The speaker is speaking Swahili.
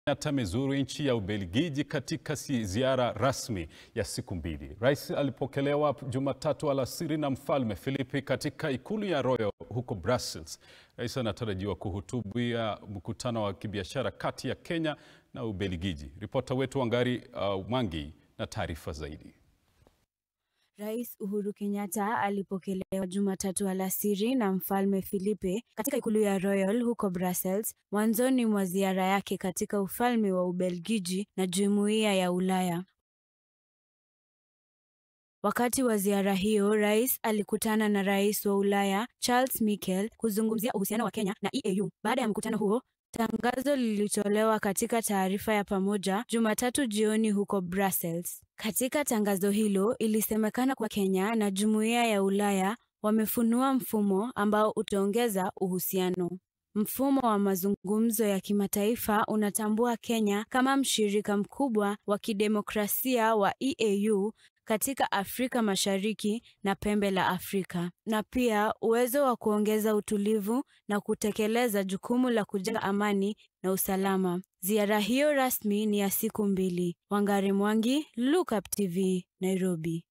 Kenyatta amezuru nchi ya Ubelgiji katika ziara rasmi ya siku mbili. Rais alipokelewa Jumatatu alasiri na Mfalme Filipi katika ikulu ya Royal huko Brussels. Rais anatarajiwa kuhutubia mkutano wa kibiashara kati ya Kenya na Ubelgiji. Ripota wetu Wangari uh, Mwangi na taarifa zaidi. Rais Uhuru Kenyatta alipokelewa Jumatatu alasiri na Mfalme Filipe katika ikulu ya Royal huko Brussels, mwanzoni mwa ziara yake katika ufalme wa Ubelgiji na Jumuiya ya Ulaya. Wakati wa ziara hiyo, rais alikutana na rais wa Ulaya Charles Michel kuzungumzia uhusiano wa Kenya na EAU. Baada ya mkutano huo, tangazo lilitolewa katika taarifa ya pamoja Jumatatu jioni huko Brussels. Katika tangazo hilo, ilisemekana kwa Kenya na Jumuiya ya Ulaya wamefunua mfumo ambao utaongeza uhusiano. Mfumo wa mazungumzo ya kimataifa unatambua Kenya kama mshirika mkubwa wa kidemokrasia wa EAU katika Afrika Mashariki na pembe la Afrika, na pia uwezo wa kuongeza utulivu na kutekeleza jukumu la kujenga amani na usalama. Ziara hiyo rasmi ni ya siku mbili. Wangari Mwangi, Look Up TV, Nairobi.